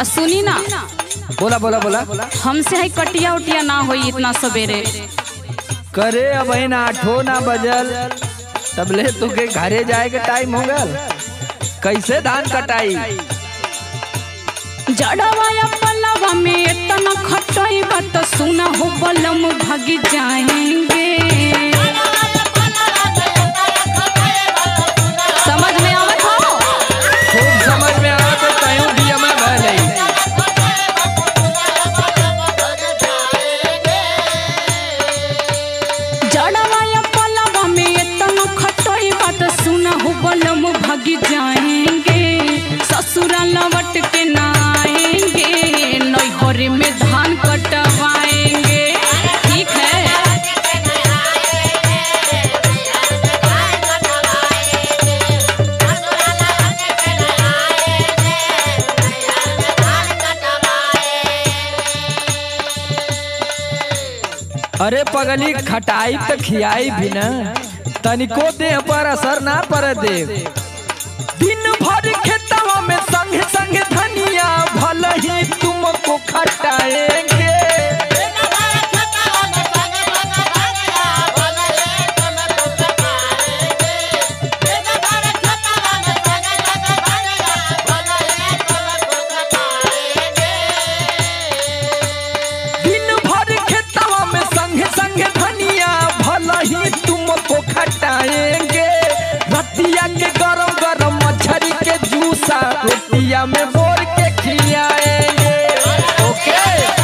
आ सुनी ना बोला बोला बोला हमसे है कटिया उटिया ना होई इतना सवेरे करे अब ना आठो ना बजल तबले तुके घरे जाए के टाइम हो गल कैसे धान कटाई जड़वा या पलवा में इतना खटई बात सुना हो बलम भाग जाएंगे समझ में आवत हो खूब समझ में आवा तो तयूं दिया में भले जड़वा या पलवा में इतना खटई बात सुना हो बलम भाग जाएंगे ससुरा लवट के ना आएंगे नैहर में धान कटवाएंगे ठीक है अरे पगली खटाई तो खियाई भी ना तनिको देह पर असर ना पर दे दिन भर खेतवा में संग संग धनिया भल ही तुमको खटाएंगे दिन भर खेतवा में संग संग धनिया भल ही तुमको खटाएंगे रतिया के गरम गरम मछली के जूसा रोटिया में बोर के खिलाएंगे ओके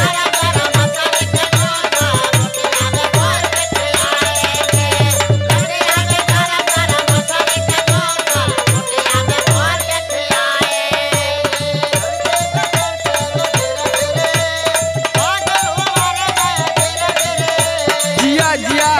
जिया जिया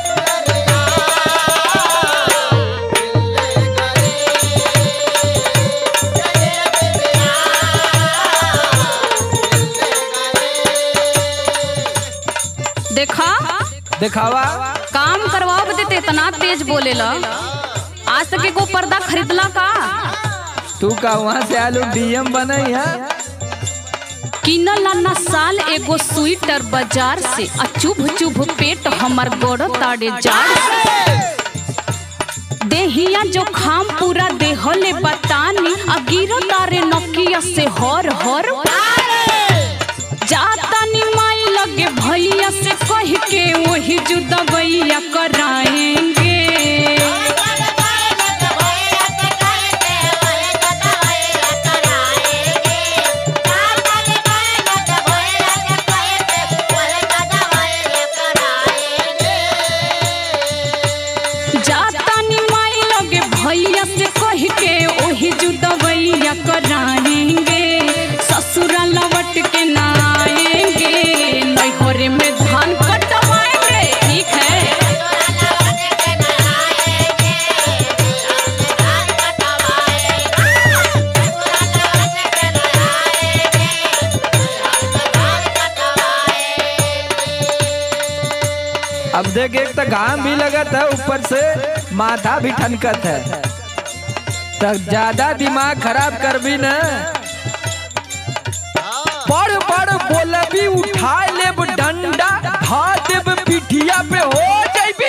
देखा दिखावा काम करवाओ बदे ते इतना तेज बोलेला आज तक को पर्दा खरीदला का तू का वहाँ से आलू डीएम बनई है किनला ना साल एगो स्वेटर बाजार से आ चुभ चुभ पेट हमर गोड़ ताड़े जाड़ से देहिया जो खाम पूरा देहले बतानी आ गिरो तारे नकिया से हर हर जाता नी माई लगे भैया से कह के वही जुदबैया कराएंगे जाता नी माई लगे भैया से कह के वही जुदबैया कराएंगे ससुरा लवट के ना आएंगे नैहर में धान कटवाएंगे ठीक है अब देख एक तो घाम भी लगत है ऊपर से माथा भी ठनकत है तो ज्यादा दिमाग खराब कर भी न बड़ बड़ बोलबी उठा लेब डंडा धा देब पिठिया पे हो जाइबी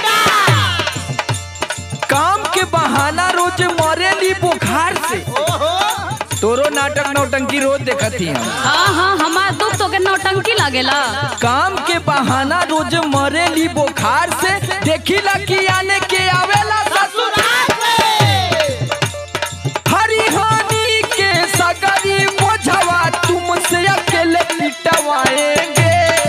काम के बहाना रोज मरेली बुखार से तोरो नाटक नौटंकी रोज देखत ही हम हाँ हाँ हमार दुख तो के नौटंकी लागेला काम के बहाना रोज मरेली बुखार से देखिला कि आने के आवेला ससुराल से हरिहानी के सगरी बोझवा तुमसे अकेले पिटवाएंगे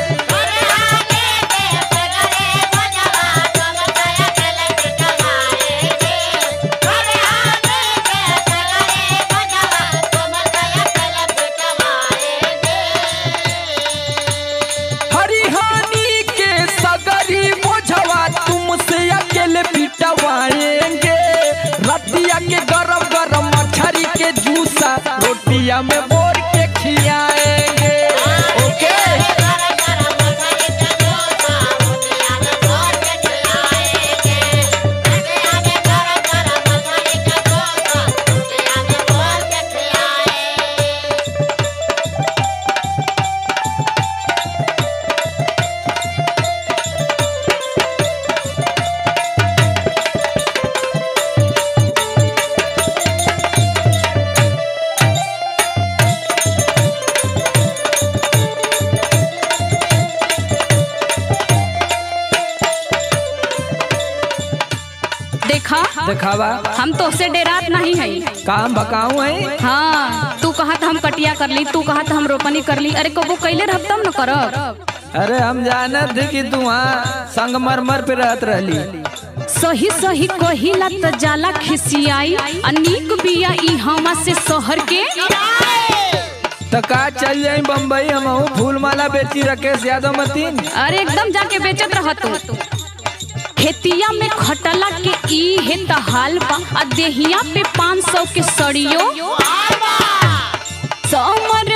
हरिहानी के सगरी बोझवा तुमसे अकेले पिटवाएंगे रतिया के गरम गरम मछरी के जूसा रोटिया में बोर के खियाएंगे ओके दिखावा हम तो से डेरात नहीं है काम बकाऊ है हाँ तू कहा हम कटिया कर ली तू कहा हम रोपनी कर ली अरे कबो कैले रह तब न करब अरे हम जानत थे कि तू वहाँ संगमरमर पे रहत रहली सही सही कहिला त जाला खिसियाई आ नीक बिया ई हमा से शहर के तो का चल जाई बम्बई हम फूल माला बेची राकेश यादव मतीन अरे एकदम जाके बेचत रह तू खेतिया में खटला के ई हे त हाल बा आ देहिया पे पाँच सौ के सड़ियो समर